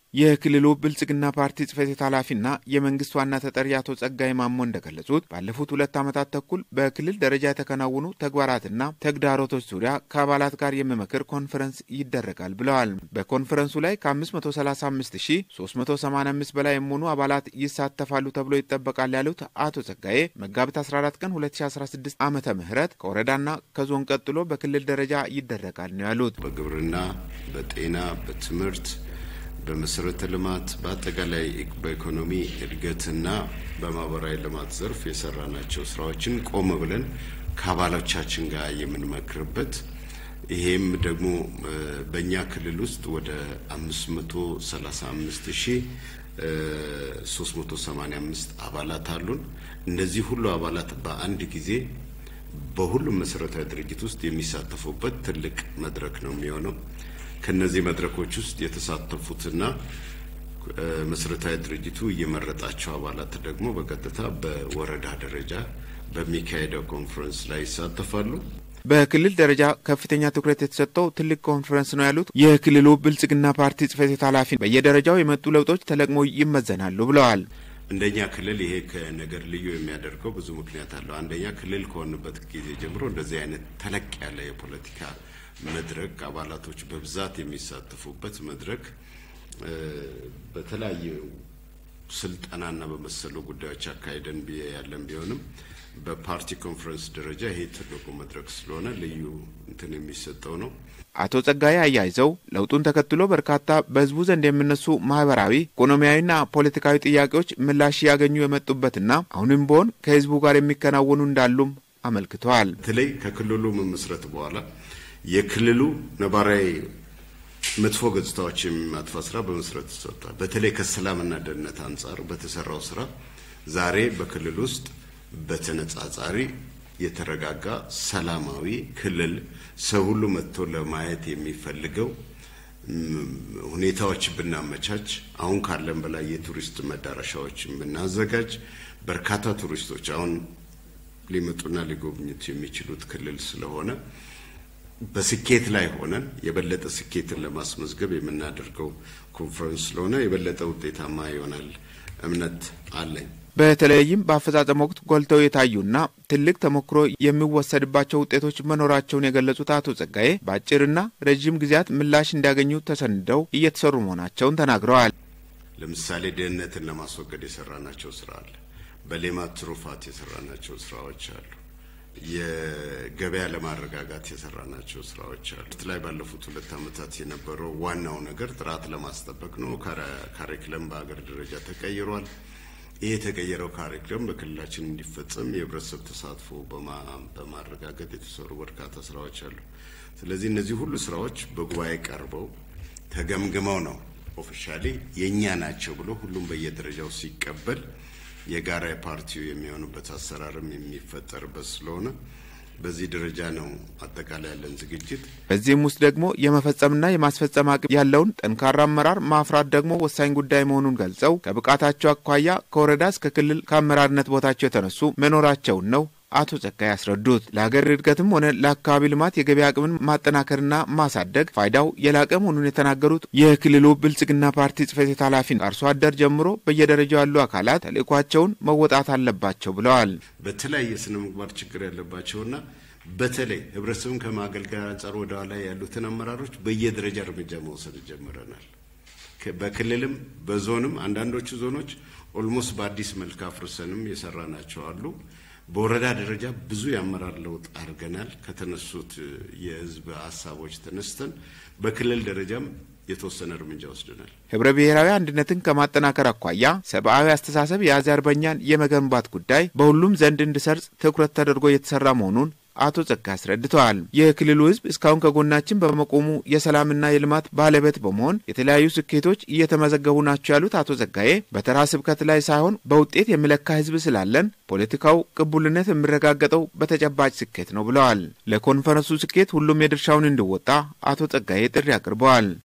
የክልሉ ብልጽግና ፓርቲ ጽሕፈት ቤት ኃላፊና የመንግስት ዋና ተጠሪ አቶ ጸጋይ ማሞ እንደገለጹት ባለፉት ሁለት ዓመታት ተኩል በክልል ደረጃ የተከናወኑ ተግባራትና ተግዳሮቶች ዙሪያ ከአባላት ጋር የሚመክር ኮንፈረንስ ይደረጋል ብለዋል። በኮንፈረንሱ ላይ ከ535385 በላይ የሚሆኑ አባላት ይሳተፋሉ ተብሎ ይጠበቃል ያሉት አቶ ጸጋዬ መጋቢት 14 ቀን 2016 ዓመተ ምህረት ከወረዳና ከዞን ቀጥሎ በክልል ደረጃ ይደረጋል ነው ያሉት። በግብርና፣ በጤና፣ በትምህርት በመሰረተ ልማት በአጠቃላይ በኢኮኖሚ እድገትና በማህበራዊ ልማት ዘርፍ የሰራናቸው ስራዎችን ቆም ብለን ከአባሎቻችን ጋር የምንመክርበት ይሄም ደግሞ በእኛ ክልል ውስጥ ወደ አምስት መቶ ሰላሳ አምስት ሺ ሶስት መቶ ሰማኒያ አምስት አባላት አሉን። እነዚህ ሁሉ አባላት በአንድ ጊዜ በሁሉም መሰረታዊ ድርጅት ውስጥ የሚሳተፉበት ትልቅ መድረክ ነው የሚሆነው። ከነዚህ መድረኮች ውስጥ የተሳተፉትና መሰረታዊ ድርጅቱ እየመረጣቸው አባላት ደግሞ በቀጥታ በወረዳ ደረጃ በሚካሄደው ኮንፈረንስ ላይ ይሳተፋሉ። በክልል ደረጃ ከፍተኛ ትኩረት የተሰጠው ትልቅ ኮንፈረንስ ነው ያሉት የክልሉ ብልጽግና ፓርቲ ጽሕፈት ቤት ኃላፊ በየደረጃው የመጡ ለውጦች ተለቅሞ ይመዘናሉ ብለዋል። እንደኛ ክልል ይሄ ከነገር ልዩ የሚያደርገው ብዙ ምክንያት አለው። አንደኛ ክልል ከሆንበት ጊዜ ጀምሮ እንደዚህ አይነት ተለቅ ያለ የፖለቲካ መድረክ አባላቶች በብዛት የሚሳተፉበት መድረክ በተለያዩ ስልጠናና በመሰሉ ጉዳዮች አካሄደን ያለን ቢሆንም በፓርቲ ኮንፈረንስ ደረጃ ይሄ ትልቁ መድረክ ስለሆነ ልዩ እንትን የሚሰጠው ነው። አቶ ጸጋዬ አያይዘው ለውጡን ተከትሎ በርካታ በሕዝቡ ዘንድ የሚነሱ ማህበራዊ፣ ኢኮኖሚያዊና ፖለቲካዊ ጥያቄዎች ምላሽ ያገኙ የመጡበትና አሁንም ቢሆን ከሕዝቡ ጋር የሚከናወኑ እንዳሉም አመልክተዋል። በተለይ ከክልሉ መመስረት በኋላ የክልሉ ነባራዊ መጥፎ ገጽታዎች የሚማጥፋት ስራ በመስረት ተሰጥቷል። በተለይ ከሰላምና ደህንነት አንጻር በተሰራው ስራ ዛሬ በክልል ውስጥ በተነጻጻሪ የተረጋጋ ሰላማዊ ክልል ሰው ሁሉ መጥቶ ለማየት የሚፈልገው ሁኔታዎች ብናመቻች፣ አሁን ካለን በላይ የቱሪስት መዳረሻዎችን ብናዘጋጅ በርካታ ቱሪስቶች አሁን ሊመጡና ሊጎብኙት የሚችሉት ክልል ስለሆነ በስኬት ላይ ሆነን የበለጠ ስኬትን ለማስመዝገብ የምናደርገው ኮንፈረንስ ስለሆነ የበለጠ ውጤታማ ይሆናል እምነት አለኝ። በተለይም በአፈጻጸም ወቅት ጎልተው የታዩና ትልቅ ተሞክሮ የሚወሰድባቸው ውጤቶች መኖራቸውን የገለጹት አቶ ጸጋዬ በአጭርና ረዥም ጊዜያት ምላሽ እንዲያገኙ ተሰንደው እየተሰሩ መሆናቸውን ተናግረዋል። ለምሳሌ ድህነትን ለማስወገድ የሰራናቸው ስራ አለ። በሌማት ትሩፋት የሰራናቸው ስራዎች አሉ። የገበያ ለማረጋጋት የሰራናቸው ስራዎች አሉ። ላይ ባለፉት ሁለት ዓመታት የነበረው ዋናው ነገር ጥራት ለማስጠበቅ ነው። ካሪክለም በሀገር ደረጃ ተቀይሯል። ይህ የተቀየረው ካሪክለም በክልላችን እንዲፈጸም የህብረተሰብ ተሳትፎ በማረጋገጥ የተሰሩ በርካታ ስራዎች አሉ። ስለዚህ እነዚህ ሁሉ ስራዎች በጉባኤ ቀርበው ተገምግመው ነው ኦፊሻሊ የእኛ ናቸው ብሎ ሁሉም በየደረጃው ሲቀበል የጋራ ፓርቲው የሚሆኑበት አሰራርም የሚፈጠርበት ስለሆነ በዚህ ደረጃ ነው አጠቃላይ ያለን ዝግጅት። በዚህም ውስጥ ደግሞ የመፈጸምና የማስፈጸም አቅም ያለውን ጠንካራ አመራር ማፍራት ደግሞ ወሳኝ ጉዳይ መሆኑን ገልጸው ከብቃታቸው አኳያ ከወረዳ እስከ ክልል ከአመራርነት ቦታቸው የተነሱ መኖራቸውን ነው አቶ ጸጋይ ያስረዱት። ለሀገር እድገትም ሆነ ለአካባቢ ልማት የገበያ አቅምን ማጠናከርና ማሳደግ ፋይዳው የላቀ መሆኑን የተናገሩት የክልሉ ብልጽግና ፓርቲ ጽሕፈት ቤት ኃላፊ አርሶ አደር ጀምሮ በየደረጃው ያሉ አካላት ተልዕኳቸውን መወጣት አለባቸው ብለዋል። በተለያየ ስነ ምግባር ችግር ያለባቸውና በተለይ ህብረተሰቡን ከማገልገል አንጻር ወደ ኋላ ያሉትን አመራሮች በየደረጃ እርምጃ መውሰድ ጀምረናል። በክልልም በዞንም አንዳንዶቹ ዞኖች ኦልሞስት በአዲስ መልክ አፍርሰንም የሰራናቸው አሉ። በወረዳ ደረጃ ብዙ የአመራር ለውጥ አድርገናል። ከተነሱት የህዝብ ሀሳቦች ተነስተን በክልል ደረጃም የተወሰነ እርምጃ ወስደናል። ህብረ ብሔራዊ አንድነትን ከማጠናከር አኳያ ሰብአዊ አስተሳሰብ የያዘ አርበኛን የመገንባት ጉዳይ በሁሉም ዘንድ እንዲሰርጽ ትኩረት ተደርጎ እየተሰራ መሆኑን አቶ ጸጋ አስረድተዋል። የክልሉ ህዝብ እስካሁን ከጎናችን በመቆሙ የሰላምና የልማት ባለቤት በመሆን የተለያዩ ስኬቶች እየተመዘገቡ ናቸው ያሉት አቶ ጸጋዬ በተራ ስብከት ላይ ሳይሆን በውጤት የሚለካ ህዝብ ስላለን ፖለቲካው ቅቡልነት የሚረጋገጠው በተጨባጭ ስኬት ነው ብለዋል። ለኮንፈረንሱ ስኬት ሁሉም የድርሻውን እንዲወጣ አቶ ጸጋዬ ጥሪ አቅርበዋል።